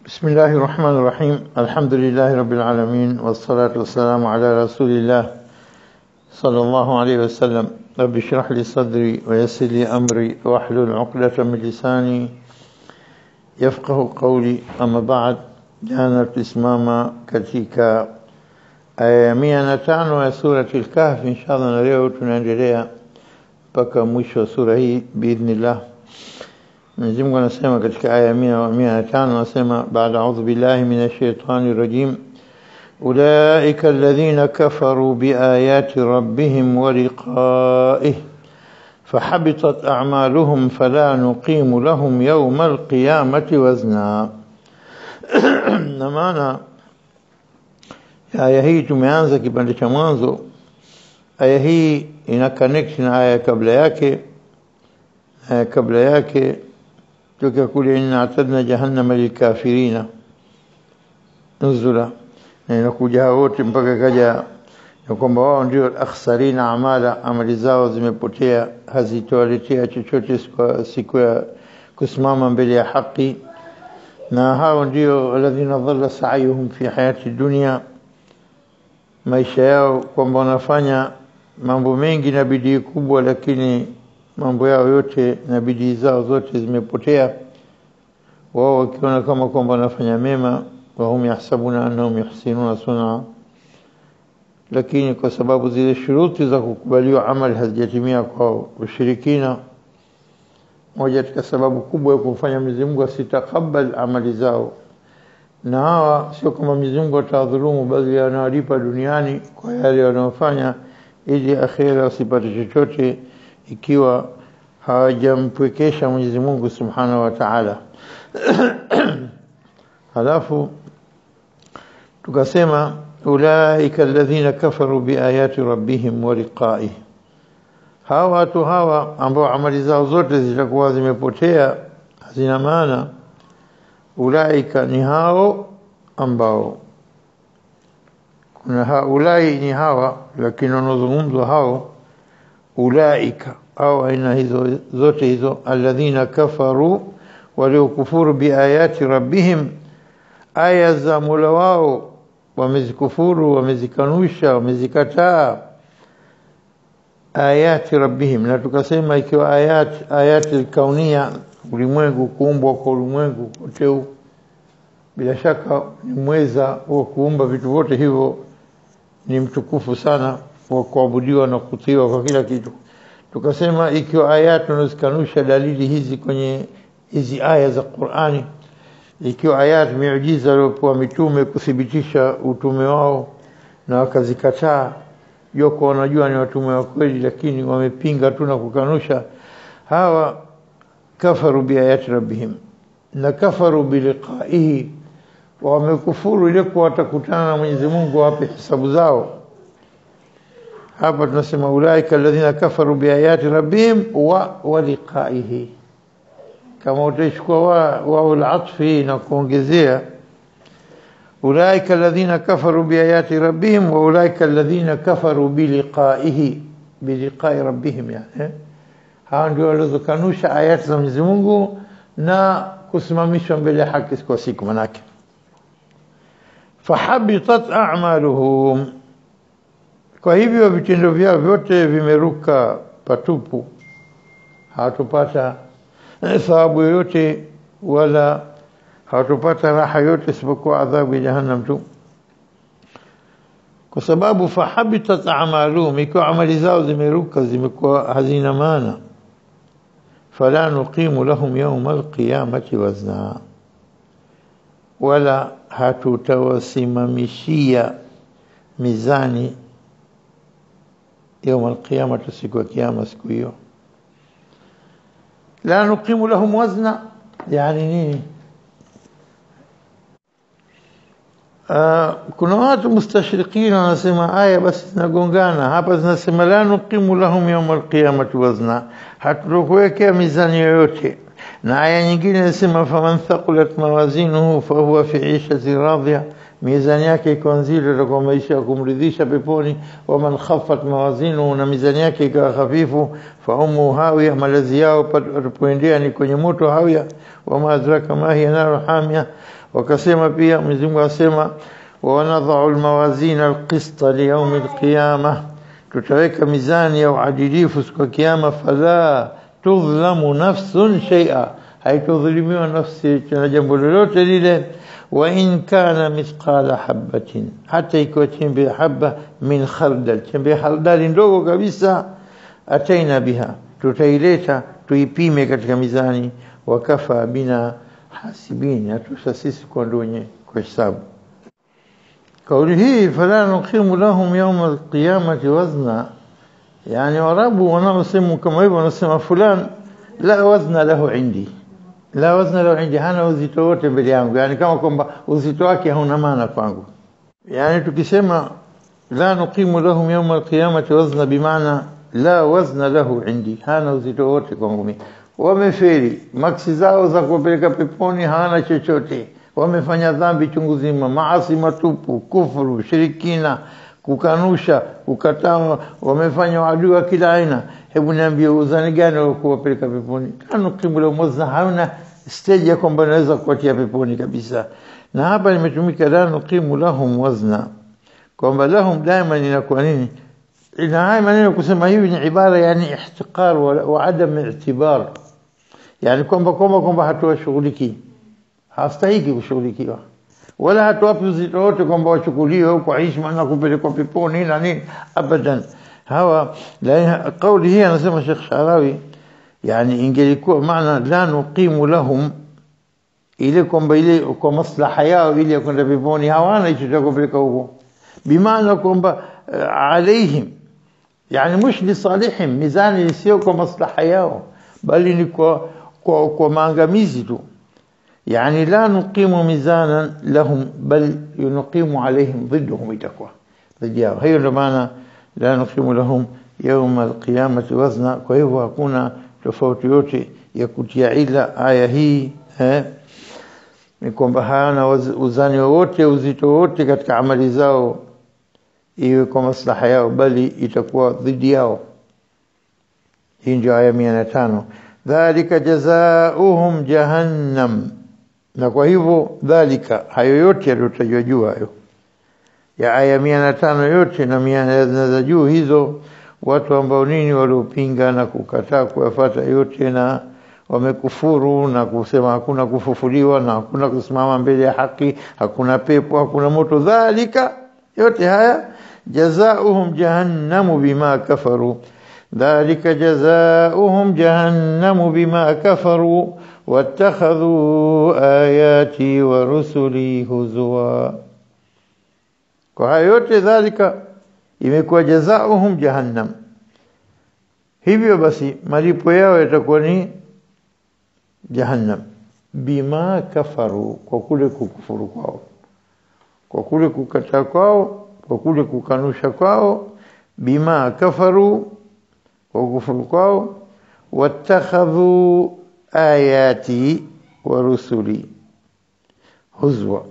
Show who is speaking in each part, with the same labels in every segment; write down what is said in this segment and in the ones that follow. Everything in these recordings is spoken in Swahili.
Speaker 1: بسم الله الرحمن الرحيم الحمد لله رب العالمين والصلاة والسلام على رسول الله صلى الله عليه وسلم رب اشرح لي صدري ويسر لي أمري واحلل عقدة من لساني يفقه قولي أما بعد jana tulisimama katika aya ya mia na tano ya surati al-Kahf inshallah na leo tunaendelea mpaka mwisho wa sura hii biidhnillah Mwenyezi Mungu anasema katika aya ya mia mia na tano anasema baada a'udhu billahi minash shaitani rajim أولئك الذين كفروا بآيات ربهم ولقائه فحبطت أعمالهم فلا نقيم لهم يوم القيامة وزنا na maana aya hii tumeanza kipande cha mwanzo aya hii ina connect na aya kabla yake aya kabla yake toka kule inna atadna jahannama lilkafirina nuzula na inakuja wote mpaka kaja ya kwamba wao ndio akhsarina amala amali zao zimepotea hazitowaletea chochote siku ya kusimama mbele ya haki na hao ndio alladhina dhalla sa'yuhum fi hayati dunya maisha yao kwamba wanafanya mambo mengi na bidii kubwa lakini mambo yao yote na bidii zao zote zimepotea wao wakiona kama kwamba wanafanya mema wa hum yahsabuna annahum yuhsinuna sun'a lakini kwa sababu zile shuruti za kukubaliwa amali hazijatimia kwa ushirikina moja katika sababu kubwa ya kumfanya Mwenyezi Mungu asitakabali amali zao na hawa sio kama Mwenyezi Mungu atawadhulumu bali anawalipa duniani kwa yale wanayofanya ili akhera wasipate chochote ikiwa hawajampwekesha Mwenyezi Mungu Subhanahu wa Ta'ala halafu tukasema ulaika alladhina kafaru biayati rabbihim wa liqa'ihi hawa watu hawa ambao amali zao zote zitakuwa zimepotea hazina maana ulaika ni hao ambao kuna haulai ni hawa lakini wanazungumzwa hao ulaika au aina hizo zote hizo alladhina kafaru waliokufuru biayati rabbihim aya za Mola wao wamezikufuru wamezikanusha wamezikataa ayati rabbihim na tukasema ikiwa ayat ayati kaunia ulimwengu kuumbwa kwa ulimwengu kote bila shaka ni mweza wa kuumba vitu vyote hivyo ni mtukufu sana wa kuabudiwa na kutiwa kwa kila kitu tukasema ikiwa ayati tunazikanusha dalili hizi kwenye hizi aya za Qur'ani ikiwa ayat miujiza waliopewa mitume kuthibitisha utume wao na wakazikataa yoko wanajua ni watume wa kweli lakini wamepinga tu na kukanusha hawa kafaru biayati rabbihim na kafaru biliqaihi wamekufuru ile kwa watakutana na Mwenyezi Mungu wape hesabu zao hapa tunasema ulaika alladhina kafaru biayati rabbihim wa wa liqaihi kama utachukua wa wa al-atfi na kuongezea أولئك الذين كفروا بآيات ربهم وأولئك الذين كفروا بلقائه بلقاء ربهم يعني hao ndio walizokanusha ayati za Mwenyezi Mungu na kusimamishwa mbele ya haki kwa siku manake fahabitat a'maluhum kwa hivyo vitendo vyao vyote vimeruka patupu hawatupata thawabu yoyote wala hawatupata raha yote isipokuwa adhabu ya jahannam tu kwa sababu fahabitat a'maluhum ikiwa amali zao zimeruka zimekuwa hazina maana fala nuqimu lahum yawma alqiyamati wazna wala hatutawasimamishia mizani يوم القيامة siku ya kiyama siku hiyo la nuqimu lahum wazna yani nini Uh, kuna watu mustashriqina wanasema aya basi zinagongana hapa zinasema la nuqimu lahum yawm alqiyamati wazna hatukuwekea mizani yoyote na aya nyingine inasema faman thaqulat mawazinuhu fahuwa fi ishati radhiya mizani yake iko nzito itakuwa maisha ya kumridhisha peponi waman khaffat mawazinu na mizani yake ikawa hafifu fa ummu hawiya malazi yao patapoendea ni kwenye moto hawiya wama adraka ma hiya naru hamia wakasema pia Mwenyezi Mungu asema wa wanadha'u almawazina alqista liyaum alqiyamah tutaweka mizani ya uadilifu siku ya kiyama fala tudhlamu nafsun shay'a haitudhulumiwa nafsi na jambo lolote lile wa in kana mithqala habatin hata ikiwa chembe ya haba min khardal chembe ya khardali ndogo kabisa ataina biha tutaileta tuipime katika mizani wakafa bina hasibini hatusha sisi kwa ndonye kwa hisabu kauli hii fala nuqimu lahum yawma alqiyamati wazna yani warabu wanaosema kama hivyo wanasema fulan la wazna lahu indi la wazna lahu indi hana uzito wote mbele yangu yani kama kwamba uzito wake hauna maana kwangu yani tukisema la nuqimu lahum yawma alqiyamati wazna bimaana la wazna lahu indi hana uzito wote kwangu mimi wameferi maksi zao za kupeleka peponi hawana chochote wamefanya dhambi chungu zima maasi matupu kufuru shirikina kukanusha kukataa wamefanya adui wa kila aina hebu niambie uzani gani wa kuwapeleka peponi kanu kimula mozna hauna stage ya kwamba naweza kuwatia peponi kabisa na hapa limetumika la nuqimu lahum wazna kwamba lahum daima inakuwa nini ina haya maneno kusema hivi ni ibara yani ihtiqar wa, wa adam i'tibar yani kwamba kwamba kwamba hatuwashughulikii hastahiki kushughulikiwa wala hatuwapi uzito wote kwamba wachukuliwe kwa heshima na kupelekwa peponi na nini abadan hawa la kauli hii anasema Sheikh Sharawi yani ingelikuwa maana la nuqimu lahum ile kwamba ile kwa maslaha yao ile ya kwenda peponi hawana hicho cha kupeleka huko bimaana kwamba alaihim yani mش lisalihim mizani sio kwa maslaha yao bali ni kwa kwa, kwa maangamizi tu يعني لا نقيم ميزانا لهم بل نقيم عليهم ضدهم itakuwa ضد yao hiyo ndio maana la nuqimu lahum yawm alqiyamati wazna kwa hivyo hakuna tofauti yote ya kutia ila aya hii eh ni kwamba hana uzani wowote uzito wote katika amali zao iwe kwa maslaha yao bali itakuwa dhidi yao hii ndio aya 105 dhalika jazaohum jahannam na kwa hivyo dhalika hayo yote yaliyotajwa juu hayo ya aya mia na tano yote na mia za juu hizo watu ambao nini waliopinga na kukataa kuyafata yote na wamekufuru na kusema hakuna kufufuliwa na hakuna kusimama mbele ya haki hakuna pepo hakuna moto dhalika yote haya jazaohum jahannamu bima kafaru dhalika jazaohum jahannamu bima kafaru واتخذوا آياتي ورسلي هزوا kwa hayo yote dhalika imekuwa jazaohum jahannam hivyo basi malipo yao yatakuwa ni jahannam bima kafaru kwa kule kukufuru kwao kwa kule kukataa kwao kwa kule kukanusha kwao bima kafaru kwa kukufuru kwao watakhadhu ayati wa rusuli huzwa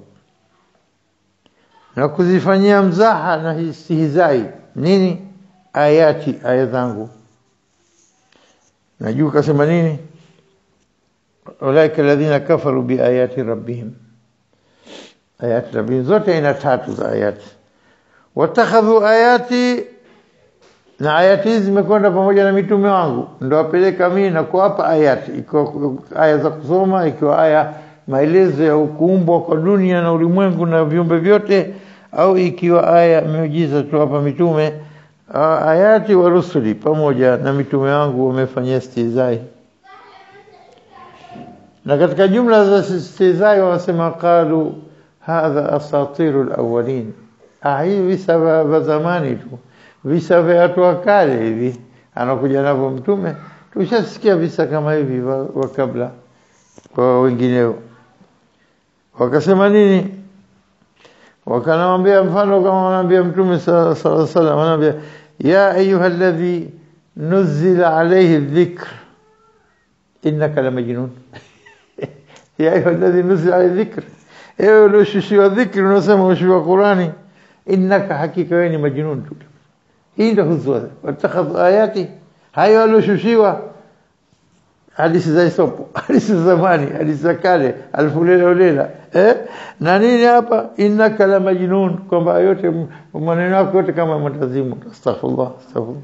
Speaker 1: na kuzifanyia mzaha na istihzai nini ayati aya zangu najua kasema nini ulaika alladhina kafaru biayati rabbihim ayati rabbihim zote aina tatu za ayati watakhadhu ayati na ayati hizi zimekwenda pamoja na mitume wangu ndo wapeleka mimi na kuwapa ayati ikiwa aya za kusoma ikiwa aya maelezo ya kuumbwa kwa dunia na ulimwengu na viumbe vyote au ikiwa aya miujiza tuwapa mitume ayati wa rusuli pamoja na mitume wangu wamefanyia stizai na katika jumla za stizai wanasema qalu hadha asatiru alawwalin ah hii visa vya zamani tu visa vya watu wa kale hivi anakuja navyo mtume tushasikia visa kama hivi wa kabla kwa wengineo wakasema nini wakanamwambia mfano kama wanaambia mtume sallallahu alaihi wasallam wanaambia ya ayuha alladhi nuzila alayhi dhikr innaka la majnun ya ayuha alladhi nuzila alayhi dhikr ewe ulioshushiwa dhikri unasema ushushiwa Qurani innaka hakika wewe ni majnun tu hii ndio huzwa watakhadhu ayati hayo alioshushiwa hadithi za isopo hadithi za zamani hadithi za kale alfu lela lela eh na nini hapa innaka la majnun kwamba yote maneno yako yote kama mtazimu astaghfirullah astaghfirullah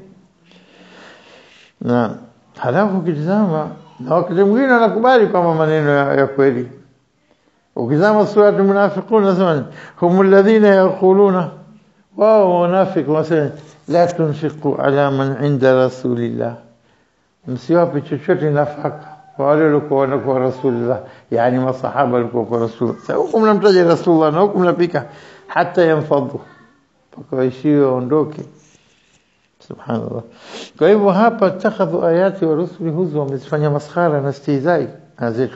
Speaker 1: na halafu ukitizama na wakati mwingine anakubali kwamba maneno ya, ya kweli ukizama sura al-munafiqun nasema hum alladhina yaquluna wao wanafiki wasema la tunfiqu ala man inda rasulillah msiwape chochote nafaka kwa wale walikuwa wanakuwa rasulillah yani masahaba walikuwa kwa rasul sasa huku mnamtaja rasulullah na huku mnapika hata yanfadhu mpaka waishiwe waondoke subhanallah kwa hivyo hapa takhadhu ayati wa rusuli huzu wamezifanya maskhara na istihzai na zetu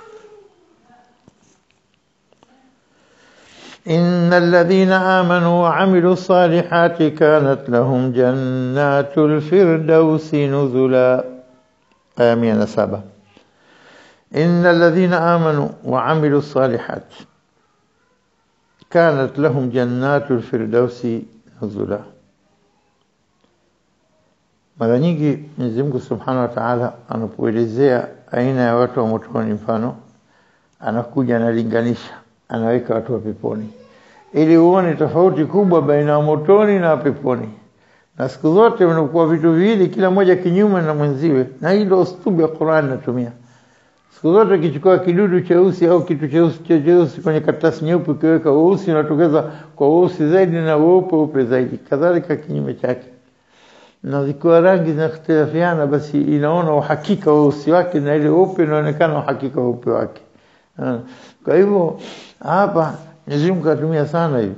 Speaker 1: إن الذين آمنوا وعملوا الصالحات كانت لهم جنات الفردوس نزلا آمين سبا إن الذين آمنوا وعملوا الصالحات كانت لهم جنات الفردوس نزلا mara nyingi Mwenyezi Mungu Subhanahu wa Ta'ala anapoelezea aina ya watu wa motoni mfano anakuja analinganisha anaweka watu wa peponi ili uone tofauti kubwa baina ya motoni na peponi na siku zote unakuwa vitu viwili kila moja kinyume na mwenziwe na hii ndio ustubu ya Qur'an natumia siku zote ukichukua kidudu cheusi au kitu cheusi cheusi kwenye karatasi nyeupe ukiweka weusi unatokeza kwa weusi zaidi na weupe upe zaidi kadhalika kinyume chake na zikiwa rangi zinakhtilafiana basi inaona uhakika weusi wake na ile weupe inaonekana uhakika weupe wake kwa hivyo hapa Mwenyezi Mungu atumia sana hivi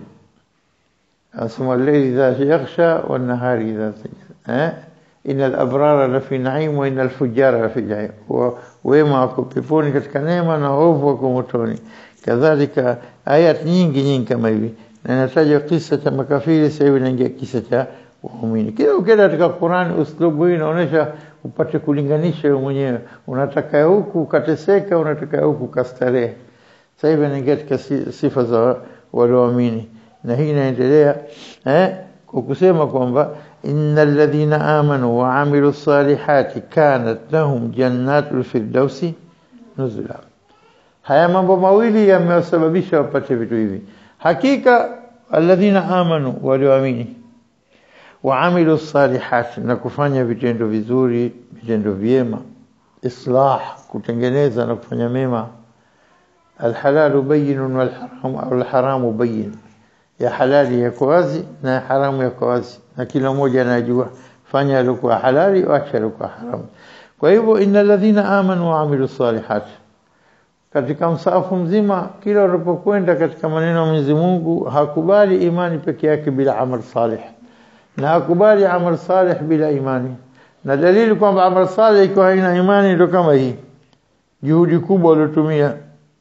Speaker 1: asema al-layli idha yaghsha wan nahari idha sajada eh innal abrara la fi na'im wa innal fujara la fi jahim wema wako peponi katika neema na ovu wako motoni kadhalika ayat nyingi nyingi kama hivi na nataja kisa cha makafiri sasa hivi naingia kisa cha waumini kila ukienda katika Qur'an uslubu hii inaonyesha upate kulinganisha wewe mwenyewe unataka huku ukateseka unataka huku kastarehe sasa hivi anaingia katika sifa za walioamini na hii inaendelea eh kwa kusema kwamba innal ladhina amanu wa amilu salihati kanat lahum jannatul firdausi nuzula haya mambo mawili yamewasababisha wapate vitu hivi hakika alladhina amanu walioamini wa amilu salihati na kufanya vitendo vizuri vitendo vyema islah kutengeneza na kufanya mema الحلال بين والحرام أو الحرام بين ya halali yako wazi na ya haramu yako wazi na kila mmoja anajua fanya alikuwa halali acha alikuwa haramu kwa hivyo innal ladhina amanu wa amilu salihat katika msafu mzima kila unapokwenda katika maneno ya Mwenyezi Mungu hakubali imani peke yake bila amal salih na hakubali amal salih bila imani na dalili kwamba amal salih ikiwa haina imani ndio kama hii juhudi kubwa waliotumia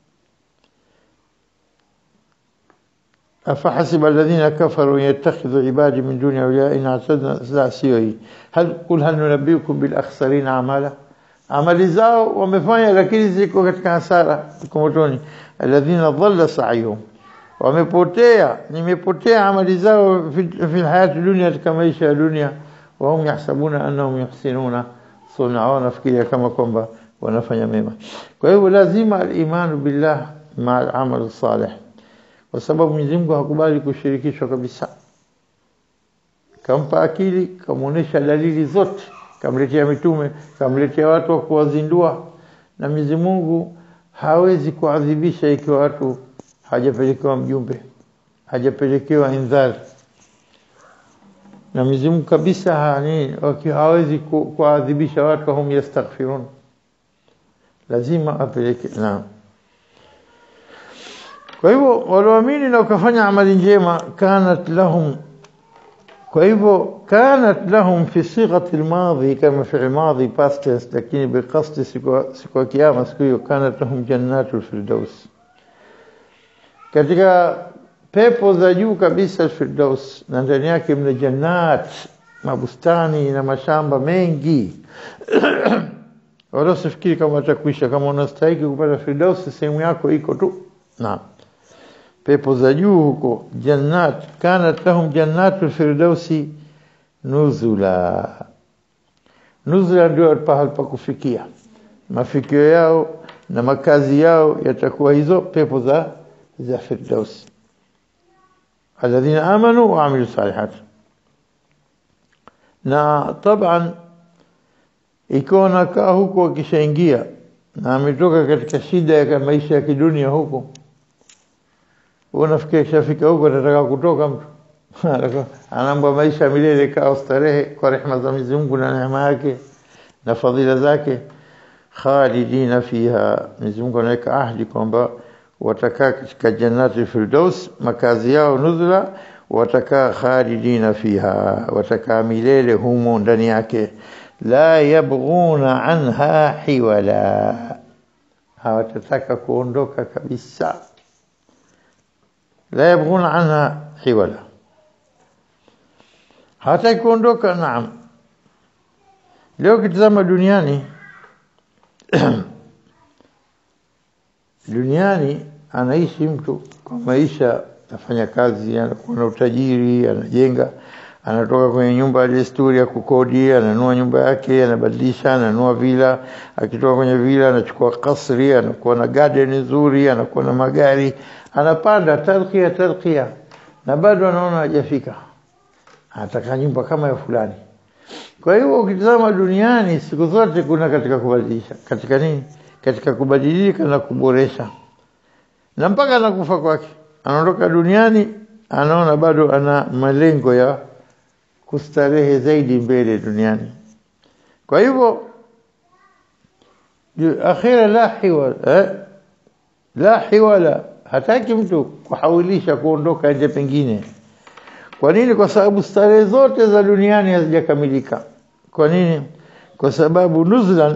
Speaker 1: أفحسب الذين كفروا يتخذوا عبادي من دون أولياء إن اعتدنا لا سيوي هل قل هل ننبئكم بالأخسرين أعمالا amali zao wamefanya lakini ziko katika hasara kumotoni alladhina dhalla sa'yuhum wamepotea nimepotea amali zao fi hayati dunia katika maisha ya dunia wa hum yahsabuna annahum yuhsinuna sunna wanafikiria kama kwamba wanafanya mema kwa hivyo lazima al-imanu billah ma al-amal salih kwa sababu Mwenyezi Mungu hakubali kushirikishwa kabisa. Kampa akili, kamuonesha dalili zote, kamletea mitume, kamletea watu wa kuwazindua, na Mwenyezi Mungu hawezi kuadhibisha ikiwa watu hajapelekewa mjumbe, hajapelekewa indhari. Na Mwenyezi Mungu kabisa hani, hawezi kuadhibisha watu hum yastaghfirun, lazima apeleke naam. Kwa hivyo walioamini na wakafanya amali njema kanat lahum kwa hivyo kanat lahum fi sighati almadhi kama fi madhi past tense lakini biqasd siku ya kiyama siku hiyo kanat lahum jannatul firdaus katika pepo za juu kabisa firdaus na ndani yake mna jannat mabustani na mashamba mengi wala usifikiri kama utakuisha kama unastahili kupata firdaus sehemu yako iko tu naam pepo za juu huko jannat kanat lahum jannatul firdausi nuzula nuzula ndio pahali pa kufikia mafikio yao na makazi yao yatakuwa hizo pepo za za firdaus alladhina amanu wa amilu salihat na taban ikiwa nakaa huko akishaingia na ametoka katika shida ya maisha ya kidunia huko unafikia kishafika huko atataka kutoka mtu anaambwa maisha milele kaa starehe kwa rehema za Mwenyezi Mungu na neema yake na fadhila zake khalidina fiha Mwenyezi Mungu anaweka ahadi kwamba watakaa katika jannati firdaus makazi yao nuzula watakaa khalidina fiha watakaa milele humo ndani yake la yabghuna anha hiwala hawatataka kuondoka kabisa la yabghuna anha hiwala hawataki kuondoka naam leo kitazama duniani duniani anaishi mtu kwa maisha afanya kazi anakuwa na utajiri anajenga anatoka kwenye nyumba ya desturi ya kukodi ananua nyumba yake anabadilisha ananua vila akitoka kwenye vila anachukua kasri anakuwa na garden nzuri anakuwa na magari anapanda talqia talqia na bado anaona hajafika anataka nyumba kama ya fulani kwa hiyo ukitazama duniani siku zote kuna katika kubadilisha katika nini katika kubadilika na kuboresha na mpaka anakufa kwake anaondoka duniani anaona bado ana malengo ya kustarehe zaidi mbele duniani kwa hivyo akhira la hiwala eh? la hiwala hataki mtu kuhawilisha kuondoka nje pengine kwa nini kwa sababu starehe zote za duniani hazijakamilika kwa nini kwa sababu nuzlan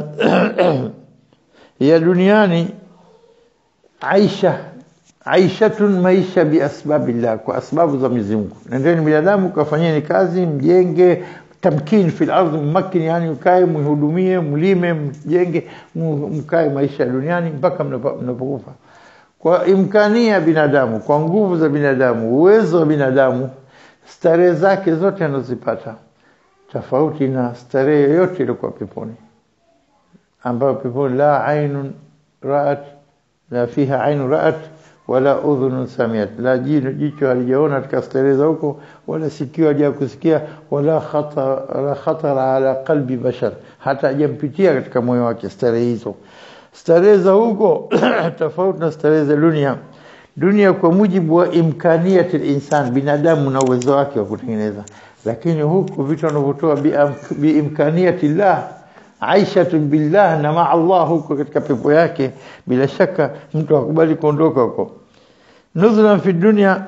Speaker 1: ya duniani aisha aishatun maisha biasbabillah kwa sababu za Mwenyezi Mungu nendeni binadamu kafanyeni kazi mjenge tamkin fil ardh mmakin yani mkae mhudumie mlime mjenge mkae maisha ya duniani mpaka mnapokufa kwa imkania ya binadamu kwa nguvu za binadamu uwezo wa binadamu starehe zake zote anazipata tofauti na starehe yoyote iliyokuwa peponi ambayo peponi la ainun ra'at la fiha ainun ra'at wala udhunun samiat la jino jicho halijaona katika starehe za huko wala sikio haja kusikia wala khatara khatara ala qalbi bashar hata hajampitia katika moyo wake starehe hizo starehe za huko tofauti na starehe za dunia dunia kwa mujibu wa imkaniyati insan binadamu na uwezo wake wa kutengeneza lakini huku vitu wanavyotoa biimkaniyati llah aishatu billah na maa Allah huko katika pepo yake bila shaka mtu akubali kuondoka huko nuzlan fi dunya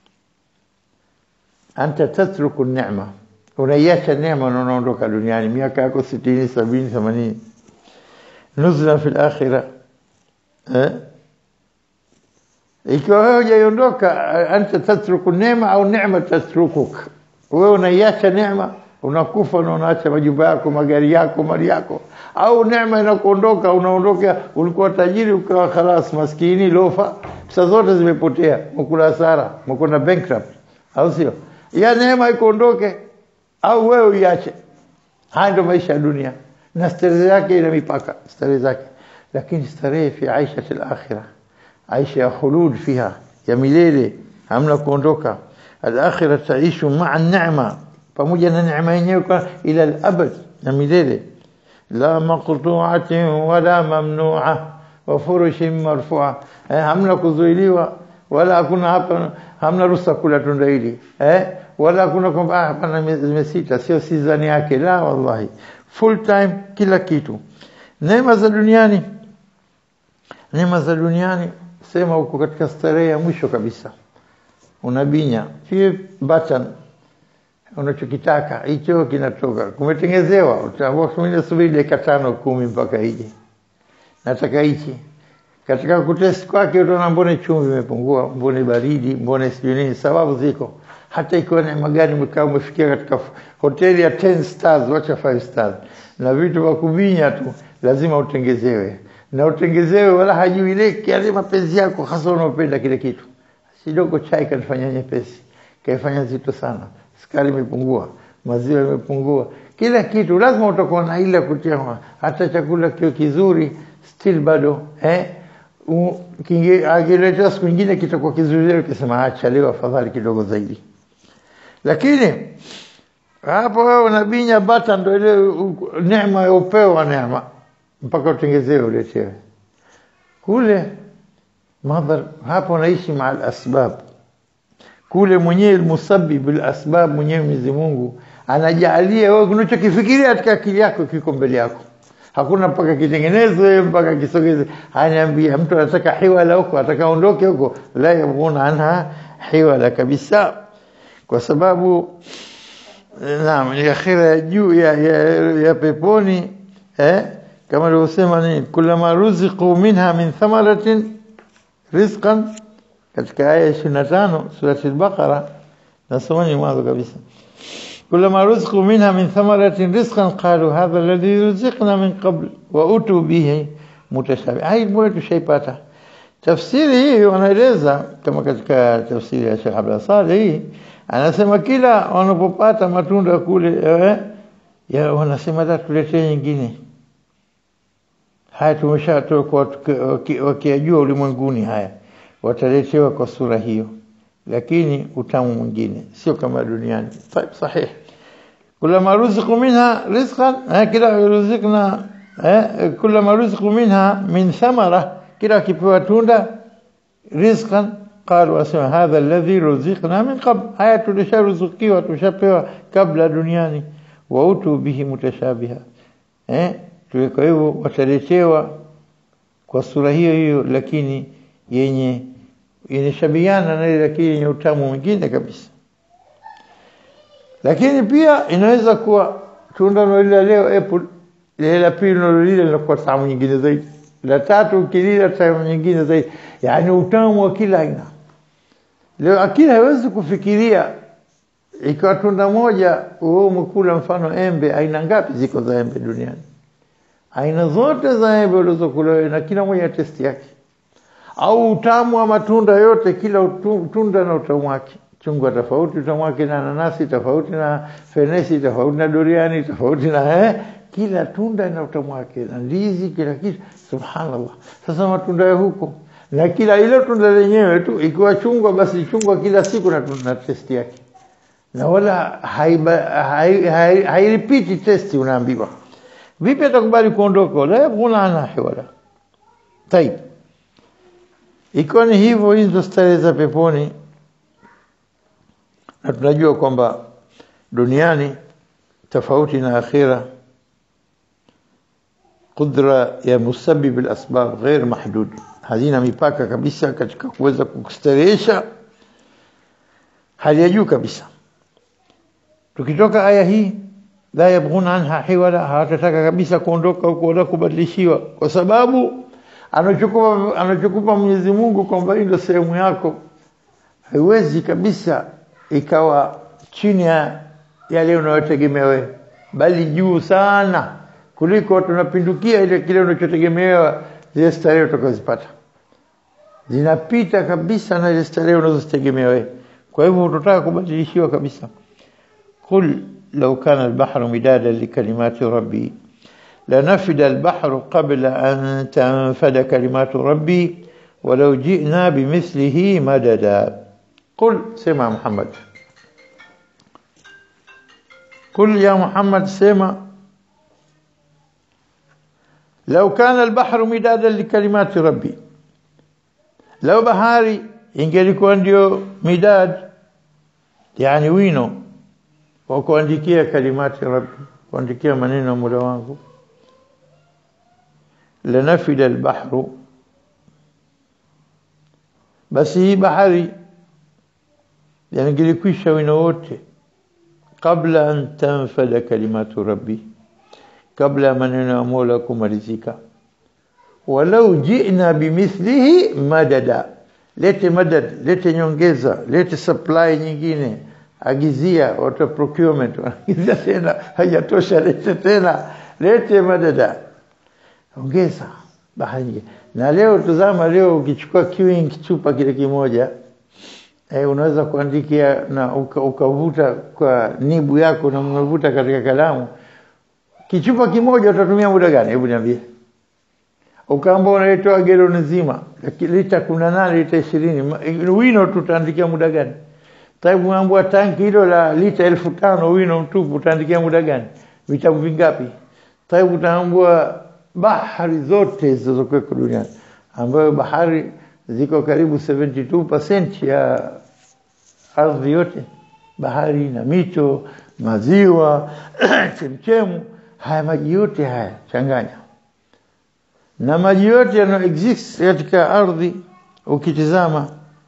Speaker 1: anta tatruku neema unaiacha neema na unaondoka duniani miaka yako 60 70 80 nuzlan fi akhirah eh ikiwa wewe hujaiondoka anta tatruku neema au neema tatrukuk wewe unaiacha neema unakufa na unaacha majumba yako magari yako mali yako au neema inakuondoka unaondoka ulikuwa tajiri ukawa khalas maskini lofa pesa zote zimepotea mkula hasara mkona bankrupt au sio ya neema ikuondoke au wewe uiache haya ndio maisha ya dunia na starehe yake ina mipaka starehe zake lakini starehe fi aisha al-akhirah aisha ya khulud fiha ya milele hamna kuondoka al-akhirah taishu ma'a an-ni'ma pamoja na neema yenyewe kwa ila al-abad na milele la maqtu'atin wala mamnu'a wa furushin marfu'a eh, hamna kuzuiliwa wala hakuna hapa hamna ruhusa kula tunda hili eh wala hakuna kwamba ah hapana zimesita sio season yake la wallahi full time kila kitu neema za duniani neema za duniani sema uko katika starehe ya mwisho kabisa unabinya fie button unachokitaka hicho kinatoka kumetengezewa utaambiwa kumine subiri dakika tano kumi mpaka ije nataka hichi katika kutest kwake utaona mbone chumvi imepungua mbone baridi mbone sijui nini sababu ziko hata ikiwa neema gani mkaa umefikia katika hoteli ya 10 stars wacha 5 stars na vitu vya kubinya tu lazima utengezewe na utengezewe wala hajui ile kiasi mapenzi yako hasa unaopenda kile kitu kidogo chai kanifanya nyepesi kaifanya nzito sana sukari imepungua maziwa imepungua kila kitu lazima utakuwa na ile kutia hata chakula kio kizuri still bado eh akiletea siku nyingine kitakuwa kizuri zaidi ukisema acha leo afadhali kidogo zaidi lakini hapo wewe unabinya bata ndo ile neema ya upeo wa neema mpaka utengezewe uletewe kule madhar hapo naishi maa asbab kule mwenyewe musabbib asbab mwenyewe Mwenyezi Mungu anajalia wewe unachokifikiria katika akili yako kiko mbele yako hakuna mpaka kitengenezwe mpaka kisogeze anaambia mtu anataka hiwala huko ataka ondoke huko la yabuna anha hiwala kabisa kwa sababu naam ni akhira ya juu ya, ya, ya peponi eh kama alivyosema ni kulama ruziqu minha min thamaratin rizqan katika aya 25 surati al-Baqara nasomani mwanzo kabisa كلما رزقوا منها من ثمرة رزقا قالوا هذا الذي رزقنا من قبل وأتوا به متشابه هاي moja tushaipata tafsiri hii wanaeleza kama katika tafsiri ya Sheikh Abdul Saleh hii anasema kila wanapopata matunda kule eh, ya wanasema da tuletee nyingine haya tumeshatoka wakijua ulimwenguni haya wataletewa kwa sura hiyo lakini utamu mwingine sio kama duniani sahih كلما رزقوا منها رزقا كلا رزقنا كلما رزقوا منها من ثمرة كلا كيبوا توندا رزقا قالوا اسمع هذا الذي رزقنا من قبل هيا تلشا رزقي وتشبه قبل دنياني وأتوا به متشابها eh tuweko hivyo wataletewa kwa sura hiyo hiyo lakini yenye inashabiana na ile lakini yenye utamu mwingine kabisa lakini pia inaweza kuwa tunda lile leo apple ile la pili lile linakuwa tamu nyingine zaidi la tatu ukilila tamu nyingine zaidi yani utamu wa kila aina leo akili haiwezi kufikiria ikiwa tunda moja wewe umekula mfano embe aina ngapi ziko za embe duniani aina zote za embe ulizokula na kila moja testi yake au utamu wa matunda yote kila tunda na utamu wake chungwa tofauti utamu wake na nanasi tofauti na fenesi tofauti na duriani tofauti na eh, kila tunda na utamu wake na ndizi kila kitu subhanallah sasa matunda ya huko na kila ile tunda lenyewe tu ikiwa chungwa basi chungwa kila siku na, na testi yake na wala hairipiti hai, hai, hai testi unaambiwa vipi atakubali kuondoka la yabghuna anha hiwala tayib ikiwa ni hivyo hizo starehe za peponi na tunajua kwamba duniani tofauti na akhira qudra ya musabbib al-asbab ghair mahdud hazina mipaka kabisa katika kuweza kukustarehesha hali ya juu kabisa tukitoka aya hii la yabghuna anha hiwala hawatataka kabisa kuondoka huko wala kubadilishiwa kwa sababu anachokupa anachokupa Mwenyezi Mungu kwamba hii ndio sehemu yako haiwezi kabisa ikawa chini ya yale unayotegemea wewe bali juu sana kuliko tunapindukia ile kile unachotegemewa zile starehe utakazopata zinapita kabisa na ile starehe unazozitegemea wewe kwa hivyo utataka kubadilishiwa kabisa qul law kana al-bahru midadan li kalimati rabbi لنفد البحر قبل أن تنفد كلمات ربي ولو جئنا بمثله مددا قل سمع محمد قل يا محمد سمع لو كان البحر مدادا لكلمات ربي لو بحاري ingelikuwa ndio midad yani wino wa kuandikia kalimati rabbi kuandikia maneno ya Mola wangu lanafida albahru basi hii bahari yangelikwisha wino wote kabla an tanfada kalimatu rabbi kabla ya maneno ya Mola kumalizika walau jina bimithlihi madada lete madad lete nyongeza lete supply nyingine agizia watu procurement agizia tena hajatosha lete tena lete madada ongeza bahari na leo tuzama leo ukichukua queuing chupa kile kimoja eh, unaweza kuandikia na uka- ukavuta kwa nibu yako na umevuta katika kalamu kichupa kimoja utatumia muda gani hebu niambie ukaamba unaitoa gelo nzima laki- lita kumi na nane lita ishirini ma- wino tutaandikia muda gani taibu unaambua tanki hilo la lita elfu tano wino mtupu utaandikia muda gani vitabu vingapi taibu utaambua bahari zote zilizokuweko duniani ambayo bahari ziko karibu 72% ya ardhi yote bahari na mito maziwa chemchemu haya maji yote haya changanya na maji yote yanayo exist katika ardhi ukitizama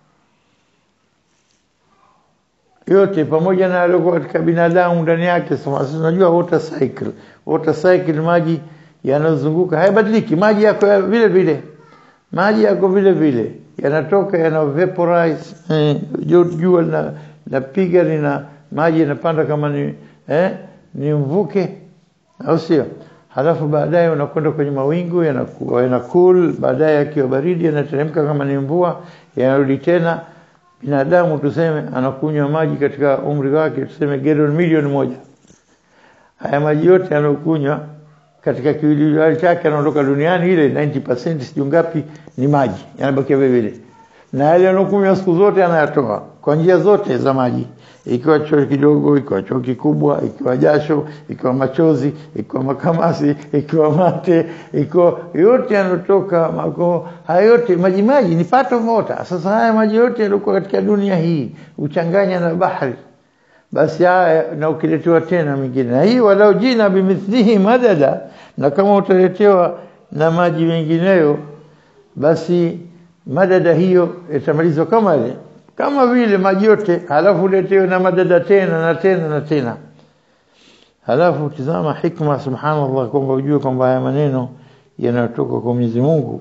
Speaker 1: yote pamoja na yaliyokuwa katika binadamu ndani yake sema sisi tunajua water cycle water cycle maji yanazunguka hayabadiliki maji yako ya vile vile maji yako vile vile yanatoka yana vaporize eh, jo- jua na napiga lina maji yanapanda kama ni eh, ni mvuke au sio halafu baadaye unakwenda kwenye mawingu yanakuwa yana cool baadaye yakiwa baridi yanateremka kama ni mvua yanarudi tena binadamu tuseme anakunywa maji katika umri wake tuseme gallon milioni moja haya maji yote yanayokunywa katika kiwiliwili chake anaondoka duniani ile 90% sijui ngapi ni maji yanabakia vile vile na yale yanayokunywa siku zote anayatoa kwa njia zote za maji ikiwa choo kidogo ikiwa choo kikubwa ikiwa jasho ikiwa machozi ikiwa makamasi ikiwa mate ikiwa yote yanotoka mako haya yote maji maji ni part of water sasa haya maji yote yaliokuwa katika dunia hii uchanganya na bahari basi haya na ukiletewa tena mingine na hii walau jina bimithlihi madada na kama utaletewa na maji mengineyo basi madada hiyo itamalizwa kama ile kama vile maji yote halafu uletewe na madada tena na tena na tena halafu tizama hikma subhanallah kwamba ujue kwamba haya maneno yanayotoka kwa Mwenyezi Mungu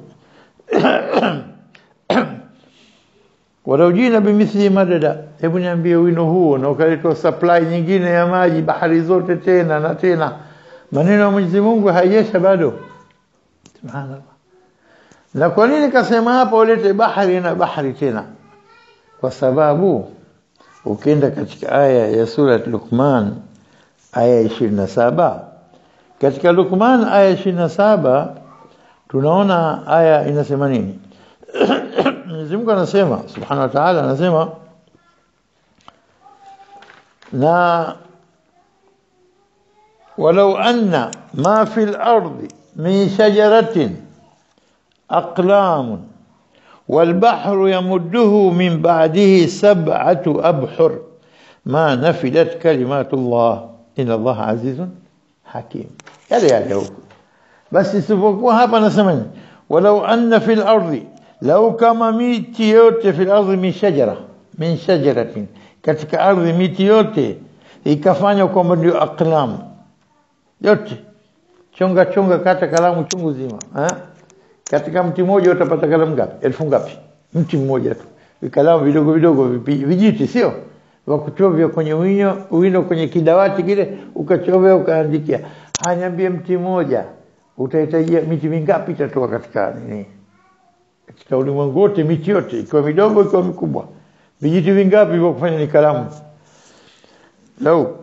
Speaker 1: walau jina bimithli madada hebu niambie wino huo na ukaletwa supply nyingine ya maji bahari zote tena na tena maneno ya Mwenyezi Mungu hayajesha bado subhanallah na kwa nini kasema hapa ulete bahari na bahari tena kwa sababu ukienda katika aya ya sura Luqman aya 27 katika Luqman aya 27 tunaona aya inasema nini Mwenyezi Mungu anasema Subhanahu wa Ta'ala anasema na walau anna ma fil ardi min shajaratin aqlam والبحر يمده من بعده سبعة أبحر ما نفدت كلمات الله إن الله عزيز حكيم يلي يلي هو بس isipokuwa hapa nasema walau anna fil ardi lau kama miti yote fil ardi min shajara min shajaratin katika ardhi miti yote ikafanywa kwamba ndio aqlam yote chonga chonga kata kalamu chungu zima eh? katika mti mmoja utapata kalamu ngapi elfu ngapi mti mmoja tu vikalamu vidogo vidogo vipi- vijiti sio wa kuchovya kwenye wino wino kwenye kidawati kile ukachovya ukaandikia haniambie mti mmoja utahitajia miti mingapi itatoka katika nini katika ulimwengu wote miti yote ikiwa midogo ikiwa mikubwa vijiti vingapi vya kufanya ni kalamu lau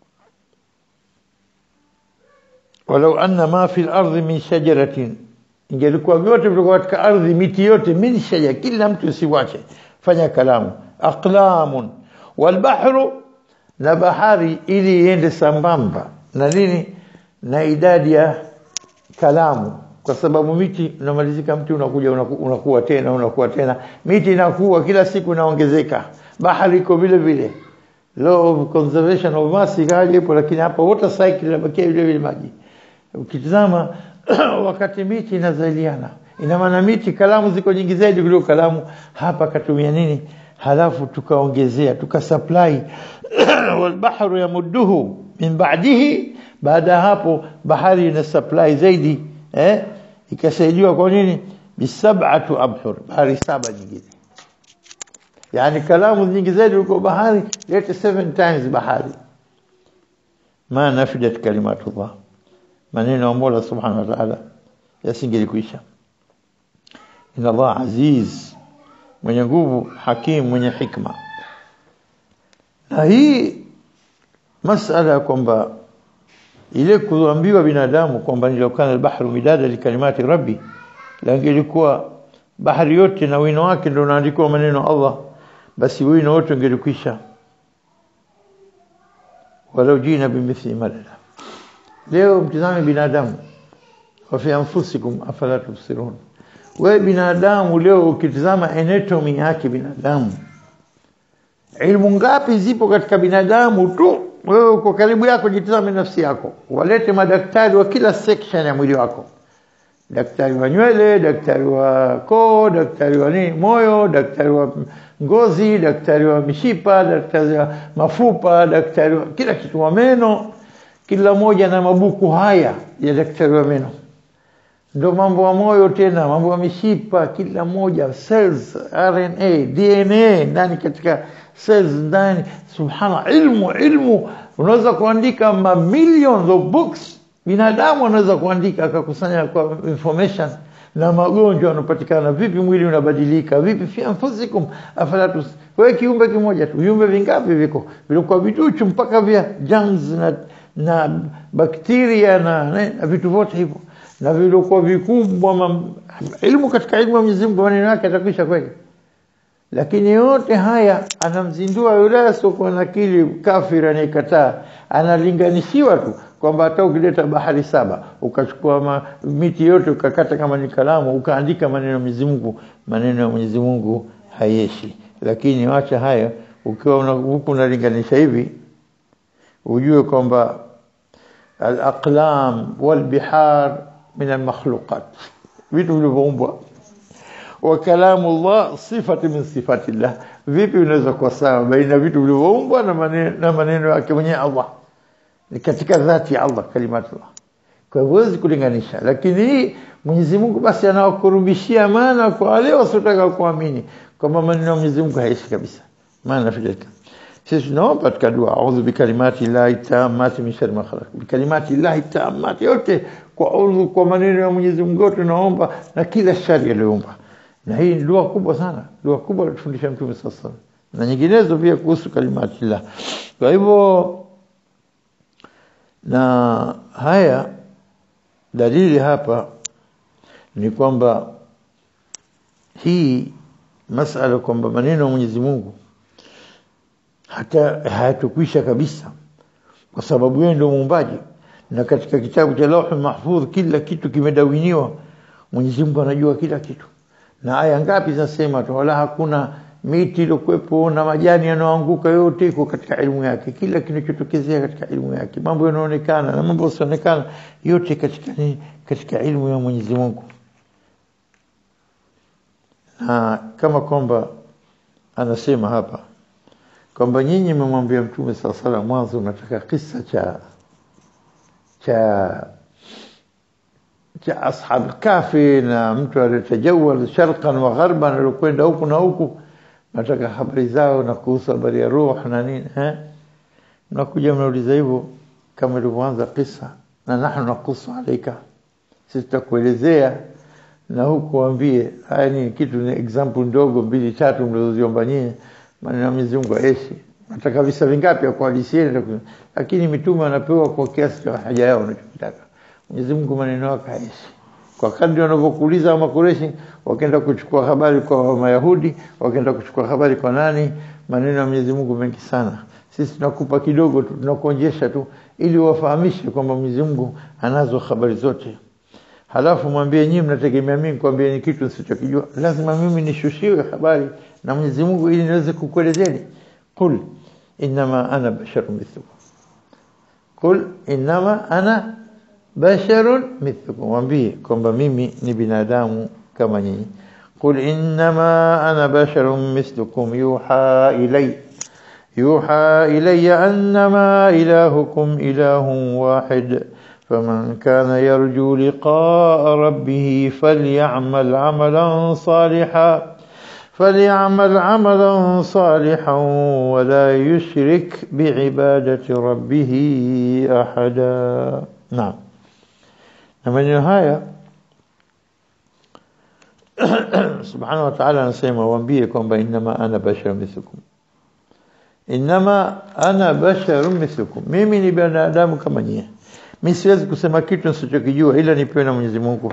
Speaker 1: walau anna ma fi al-ardi min shajaratin ingelikuwa vyote vilikuwa katika ardhi miti yote min shaja kila mtu usiwache fanya kalamu aqlamun walbahru na bahari ili iende sambamba na nini na idadi ya kalamu kwa sababu miti unamalizika mti unakuja unaku, unakuwa tena unakuwa tena miti inakuwa kila siku inaongezeka bahari iko vile vile law of conservation of mass ikaja ipo lakini hapa water cycle inabakia vile vile maji ukitizama wakati miti inazaliana ina maana miti kalamu ziko nyingi zaidi kuliko kalamu hapa katumia nini halafu tukaongezea tukasupply walbahru yamudduhu min ba'dihi baada ya hapo bahari ina supply zaidi eh ikasaidiwa kwa nini bisab'atu abhur bahari saba nyingine yani kalamu nyingi zaidi kuliko bahari lete seven times bahari ma nafidat kalimatullah maneno ya Mola Subhanahu wa Ta'ala yasingelikuisha inna Allah aziz mwenye nguvu hakim mwenye hikma na hii masala ya kwamba ile kuambiwa binadamu kwamba nilokana albahru midada likalimati rabbi langelikuwa bahari yote na wino wake ndio unaandikwa maneno Allah basi wino wote ungelikwisha walau jina bimithli madada leo mtizame binadamu wa fi anfusikum afala tubsirun wewe binadamu leo ukitizama anatomy yake binadamu ilmu ngapi zipo katika binadamu tu wewe uko karibu yako jitazame nafsi yako walete madaktari wa kila section ya mwili wako daktari wa nywele daktari wa koo daktari wa nini moyo daktari wa ngozi daktari wa mishipa daktari wa mafupa daktari wa kila kitu wa meno kila moja na mabuku haya ya daktari wa meno ndo mambo ya moyo tena mambo ya mishipa kila moja cells RNA DNA ndani katika cells ndani subhana ilmu ilmu unaweza kuandika ma millions of books binadamu anaweza kuandika akakusanya kwa information na magonjwa yanapatikana vipi mwili unabadilika vipi fi anfusikum afala wewe kiumbe kimoja tu viumbe vingapi viko vilikuwa viduchu mpaka vya germs na na bakteria na, na, na vitu vyote hivyo na vilikuwa vikubwa ilmu katika ilmu ya Mwenyezi Mungu maneno yake atakwisha kweli lakini yote haya anamzindua yule asiokuwa na akili kafiri anayekataa analinganishiwa tu kwamba hata ukileta bahari saba ukachukua ma, miti yote ukakata kama ni kalamu ukaandika maneno ya Mwenyezi Mungu maneno ya Mwenyezi Mungu hayeshi lakini wacha haya ukiwa huku unalinganisha hivi ujue kwamba al-aqlam wal-bihar min al-makhluqat vitu vilivyoumbwa wa kalamu Allah sifati min sifati Allah vipi unaweza kuwa sawa baina vitu vilivyoumbwa na maneno na maneno yake mwenyewe Allah ni katika dhati ya Allah kalimatullah kwa hivyo huwezi kulinganisha lakini hii Mwenyezi Mungu basi anawakurubishia maana kwa wale wasiotaka kuamini kwamba maneno ya Mwenyezi Mungu haishi kabisa maana filika sisi tunaomba katika dua a'udhu bikalimati llahi tammati min sharri ma khalaq bikalimati llahi tammati yote kwa udhu kwa maneno ya Mwenyezi Mungu tunaomba na kila shari aliyoumba na hii ni dua kubwa sana dua kubwa alifundisha Mtume sasa na nyinginezo pia kuhusu kalimati llah kwa hivyo na haya dalili hapa ni kwamba hii masala kwamba maneno ya Mwenyezi Mungu hata hayatukwisha kabisa kwa sababu yeye ndio muumbaji na katika kitabu cha Lauhul Mahfudh kila kitu kimedawiniwa Mwenyezi Mungu anajua kila kitu na aya ngapi zinasema tu wala hakuna miti iliyokuwepo na majani yanayoanguka yote iko katika elimu yake kila kinachotokezea katika elimu yake mambo yanaonekana na mambo yasionekana yote katika ni katika elimu ya Mwenyezi Mungu na kama kwamba anasema hapa kwamba nyinyi mmemwambia mtume sala sala mwanzo unataka kisa cha cha cha ashab kafi na mtu aliyetajawal sharqan wa gharban alikwenda huku na huku nataka habari zao na kuhusu habari ya ruh na nini eh mnakuja mnauliza hivyo kama ilivyoanza kisa na nahnu nakusu alaika sisi tutakuelezea na huku waambie haya ni kitu ni example ndogo mbili tatu mlizoziomba nyinyi maneno ya Mwenyezi Mungu aishi nataka visa vingapi ya kuhadisieni lakini mitume wanapewa kwa kiasi cha haja yao wanachotaka Mwenyezi Mungu maneno yake haishi kwa kadri wanavyokuuliza wa makureshi wakaenda kuchukua habari kwa Mayahudi wakaenda kuchukua habari kwa nani maneno ya Mwenyezi Mungu mengi sana sisi tunakupa kidogo tu tunakuonjesha tu ili wafahamishe kwamba Mwenyezi Mungu anazo habari zote halafu mwambie nyinyi mnategemea mimi kwambie ni kitu nisichokijua lazima mimi nishushiwe habari na Mwenyezi Mungu ili niweze kukuelezeni qul inma ana basharun mithlukum qul inma ana basharun mithlukum mwambie kwamba mimi ni binadamu kama nyinyi qul inma ana basharun mithlukum yuha ilay يوحى إلي أنما إلهكم إله واحد فمن كان يرجو لقاء ربه فليعمل عملا صالحا فليعمل عملا صالحا ولا يشرك بعبادة ربه أحدا نعم من النهاية سبحانه وتعالى نسيما وانبيه كما إنما أنا بشر مثلكم inama ana basharun mithlukum mimi ni binadamu kama nyie mimi siwezi kusema kitu nisichokijua ila nipewe na Mwenyezi Mungu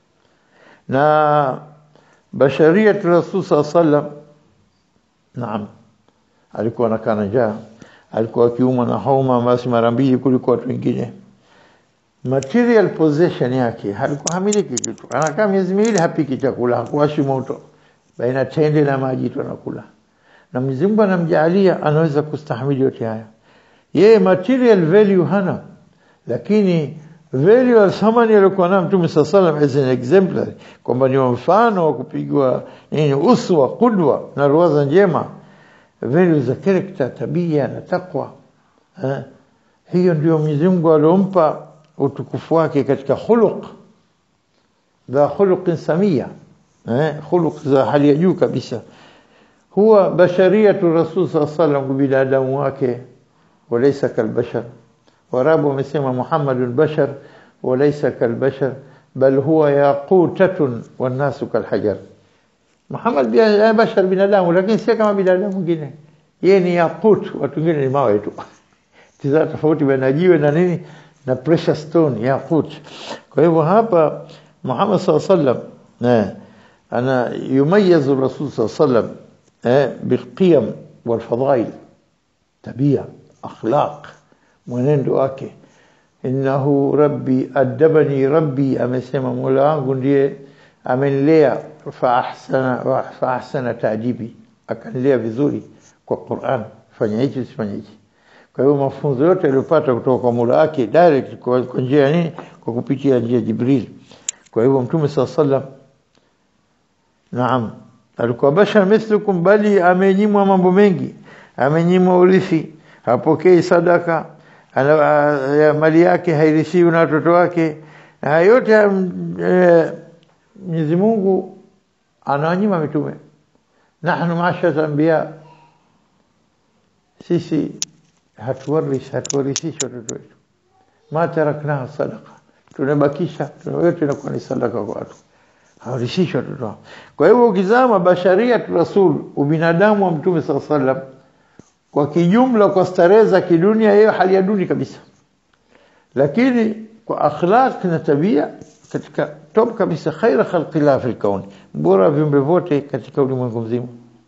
Speaker 1: na basharia rasul sallam naam alikuwa anakaa na njaa alikuwa akiumwa na homa basi mara mbili kuliko watu wengine material possession yake alikuwa hamiliki kitu anakaa miezi miwili hapiki chakula hakuwashi moto baina tende na maji tu anakula na Mwenyezi Mungu anamjalia anaweza kustahimili yote haya yeye material value hana lakini value ya thamani aliyokuwa nayo Mtume sallallahu as an exemplary kwamba ni mfano wa kupigwa nini uswa kudwa na ruwaza njema value za character tabia na takwa eh? hiyo ndio Mwenyezi Mungu aliompa utukufu wake katika khuluq dha khuluqin samia eh khuluq za hali ya juu kabisa huwa bashariyatu rasul sallallahu alaihi wasallam binadamu wake walaysa kalbashar warabu wamesema muhammadun bashar walaysa kalbashar bal huwa yaqutatun wannasu kalhajar Muhammad bia bashar binadamu lakini si kama binadamu mwingine yeye ni yaqut watu wengine ni mawe tu tiza tofauti baina jiwe na nini na precious stone yaqut kwa hivyo hapa Muhammad sallallahu alaihi wasallam eh ana yumayizu rasul sallallahu alaihi wasallam eh bilqiyam walfadhail tabia akhlaq mwenendo wake innahu rabbi adabani rabbi amesema mola wangu ndiye amenilea fa ahsana fa ahsana tajibi akanilea vizuri kwa Qur'an fanya hichi usifanye hichi kwa hiyo mafunzo yote aliyopata kutoka kwa Mola wake direct kwa, kwa njia ya nini kwa kupitia njia ya Jibril kwa hivyo mtume sallam naam alikuwa bashar mithlukum bali amenyimwa mambo mengi amenyimwa urithi hapokei sadaka ana, ya mali yake hairithiwi na watoto wake na yote e, Mwenyezi Mungu anawanyima mitume nahnu mashara anbiya sisi hatuwarishi hatuwarithishi watoto wetu ma taraknaha sadaqa tunabakisha yote inakuwa ni sadaka kwa watu hawarithishi watoto wao kwa hivyo ukizama basharia rasul ubinadamu wa mtume saa sallam kwa kijumla kwa starehe za kidunia hiyo hali ya duni kabisa lakini kwa akhlaq na tabia katika top kabisa khaira khalqillah fil kauni bora viumbe vote katika ulimwengu mzima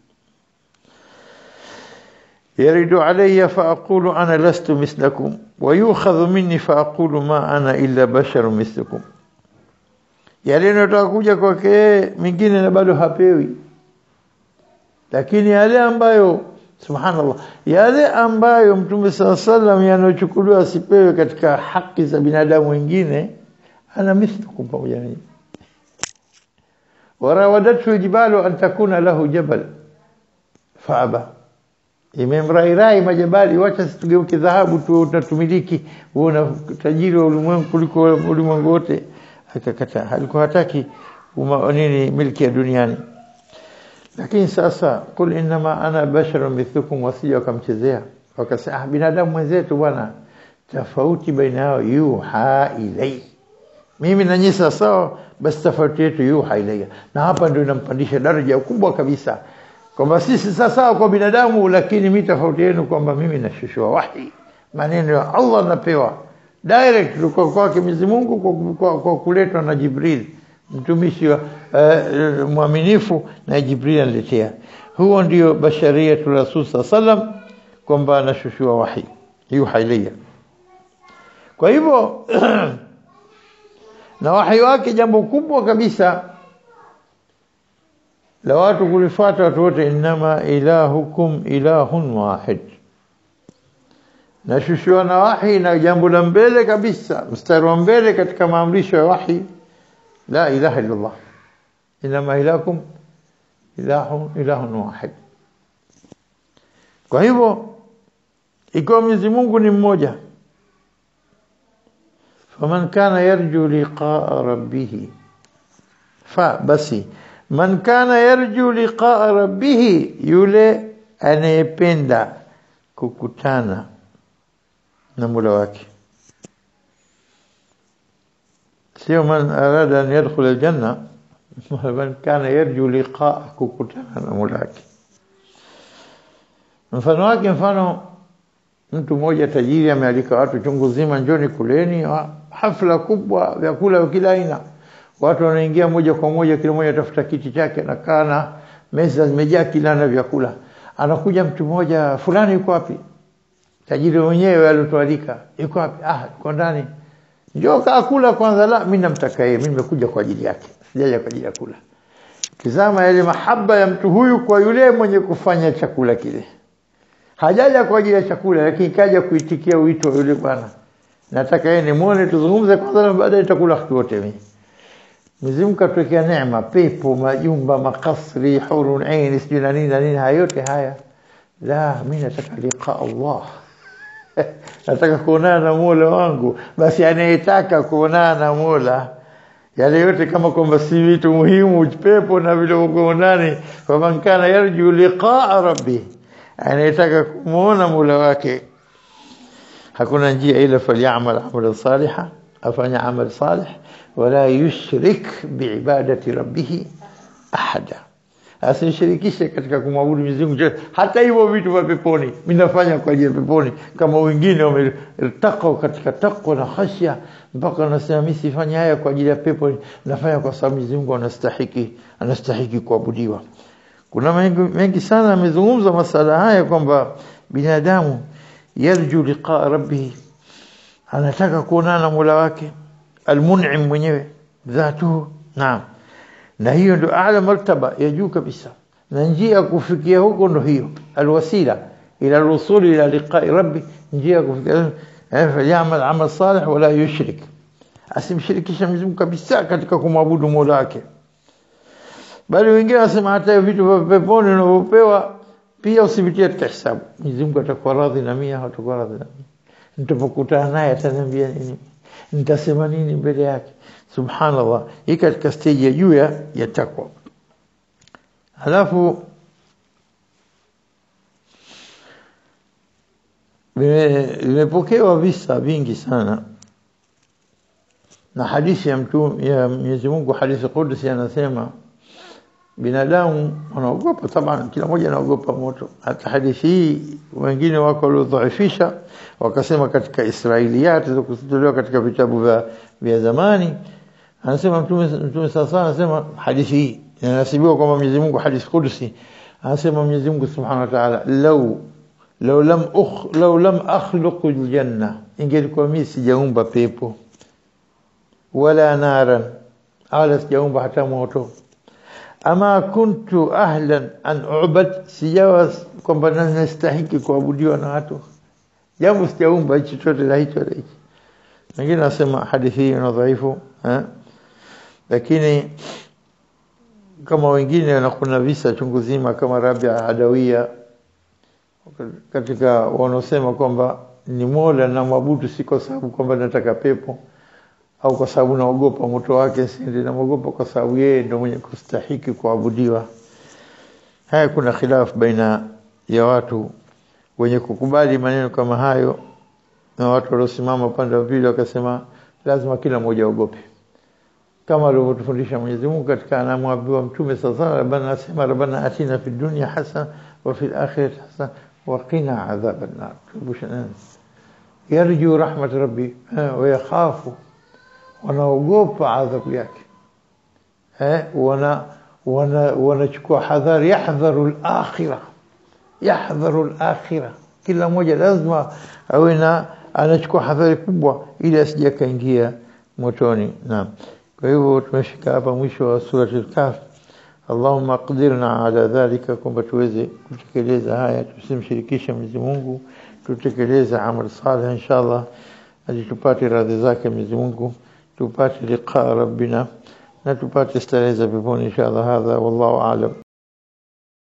Speaker 1: يرد علي فأقول أنا لست مثلكم ويؤخذ مني فأقول ما أنا إلا بشر مثلكم yale yanataka kuja kwake mingine na bado hapewi lakini yale ambayo subhanallah yale ambayo mtume saa sallam yanayochukuliwa asipewe katika haki za binadamu wengine ana mithlukum pamoja nanyi warawadathu jibalu an takuna lahu jabal faaba imemrairai majabali wacha situgeuke dhahabu tu tunatumiliki uona tajiri wa ulimwengu kuliko ulimwengu wote akakataa alikuwa hataki nini milki ya duniani lakini sasa kul inma ana basharun mithlukum wasija wakamchezea wakasema ah binadamu mwenzetu bwana tofauti baina yao yuha ilai mimi na nyinyi sawa basi tofauti yetu yuha ilai na hapa ndio inampandisha daraja kubwa kabisa kwamba sisi sawa kwa binadamu lakini mimi tofauti yenu kwamba mimi nashushua wahi maneno ya Allah napewa direct kwa kwake Mwenyezi Mungu kwa, kwa, kwa kuletwa na Jibril mtumishi wa uh, mwaminifu na Jibril analetea huo ndio basharia tu Rasul sallam kwamba anashushua wahi yuha ilayya kwa hivyo na wahi wake jambo kubwa kabisa la watu kulifuata watu wote inama ilahukum ilahun wahid nashushiwa na wahi na jambo la mbele kabisa mstari wa mbele katika maamrisho ya wahi la ilaha illa Allah inama ilakum ilahun ilahun wahid kwa hivyo ikiwa Mwenyezi Mungu ni mmoja faman kana yarju liqaa rabbih fa basi man kana yarju liqaa rabbih yule anayependa kukutana na Mola wake sio man arada an yadkhul aljanna man kana yarju liqaa kukutana na Mola wake mfano wake mfano mtu mmoja tajiri amealika watu chungu zima njoni kuleni hafla kubwa vyakula vya kila aina watu wanaingia moja kwa moja kila mmoja atafuta kiti chake anakaa na meza zimejaa kila na vyakula anakuja mtu mmoja fulani yuko wapi tajiri mwenyewe alitualika yuko wapi ah yuko ndani njoo kaa kula kwanza la mimi namtaka yeye mimi nimekuja kwa ajili yake sijaja kwa ajili ya kula tizama yale mahaba ya mtu huyu kwa yule mwenye kufanya chakula kile hajaja kwa ajili ya chakula lakini kaja kuitikia wito wa yule bwana nataka yeye nimuone tuzungumze kwanza na baadaye tutakula kitu wote mimi Mwenyezi Mungu katuwekea neema pepo majumba makasri hurun ain sijui na nini na nini haya yote haya la mimi nataka liqa Allah nataka kuonana na Mola wangu basi anayetaka kuonana na Mola yale yote kama kwamba si vitu muhimu pepo na vile kuonani kwa man kana yarju liqaa rabbi anayetaka kumuona Mola wake hakuna njia ila falyamal amala saliha afanya amal salih wala yushrik biibadati rabbih ahada asishirikishe katika kumwabudu Mwenyezi Mungu hata hivyo vitu vya peponi mimi nafanya kwa ajili ya peponi kama wengine wametaka katika takwa na khashya mpaka nasema mimi sifanya haya kwa ajili ya pepo nafanya kwa sababu Mwenyezi Mungu anastahiki anastahiki kuabudiwa kuna mengi, mengi sana amezungumza masala haya kwamba binadamu yarju liqa rabbih anataka kuonana na Mola wake almun'im mwenyewe dhatuhu naam na hiyo ndio aala martaba ya juu kabisa na njia ya kufikia huko ndio hiyo alwasila ila alwusul ila liqa'i rabbi njia ya kufikia yamal amal salih wala yushrik asimshirikisha Mwenyezi Mungu kabisa katika kumwabudu Mola wake bali wengine wasema hata vitu vya peponi unavyopewa pia usivitie katika hisabu Mwenyezi Mungu atakuwa radhi na mimi hatakuwa radhi na mimi nitapokutana naye ataniambia nini nitasema nini mbele yake subhanallah hii katika stage ya juu ya takwa halafu vimepokewa visa vingi sana na hadithi ya mtume ya Mwenyezi Mungu hadithi Qudsi anasema binadamu wanaogopa taban kila mmoja anaogopa moto hata hadithi hii wengine wako waliodhaifisha wakasema katika Israiliyat zilizokutolewa katika vitabu vya vya zamani anasema mtume mtume sasa anasema hadithi hii inanasibiwa kwamba Mwenyezi Mungu hadithi Qudsi anasema Mwenyezi Mungu Subhanahu wa Ta'ala law law lam ukh law lam akhluq aljanna ingelikuwa mimi sijaumba pepo wala naran ala sijaumba hata moto ama kuntu ahlan an ubad sijawa kwamba nastahiki kuabudiwa na watu jambo sijaumba hicho chote la hicho la hicho wengine nasema hadithi hii ina dhaifu lakini kama wengine na kuna visa chungu zima kama Rabia Adawia katika wanaosema kwamba ni Mola na mwabudu si kwa sababu kwamba nataka pepo au kwa sababu naogopa moto wake sindi naogopa kwa sababu yeye ndio mwenye kustahiki kuabudiwa haya kuna khilaf baina ya watu wenye kukubali maneno kama hayo na watu waliosimama upande wa pili wakasema lazima kila mmoja aogope kama alivyotufundisha Mwenyezi Mungu katika anamwambiwa mtume sasa rabbana asema rabbana atina fid dunya hasana wa fil akhirati hasana wa qina adhaban nar tubushana yarju rahmat rabbi wa yakhafu wanaogopa adhabu yake eh wana wana wanachukua hadhari yahdharu al-akhirah yahdharu al-akhirah kila mmoja lazima awe na anachukua hadhari kubwa ili asije kaingia motoni naam kwa hivyo tumefika hapa mwisho wa sura al-kahf Allahumma qdirna ala dhalika kwamba tuweze kutekeleza haya tusimshirikishe Mwenyezi Mungu tutekeleze amal salih inshallah ili tupate radhi zake Mwenyezi Mungu tupate liqa rabbina na tupate starehe za peponi inshallah hadha wallahu aalam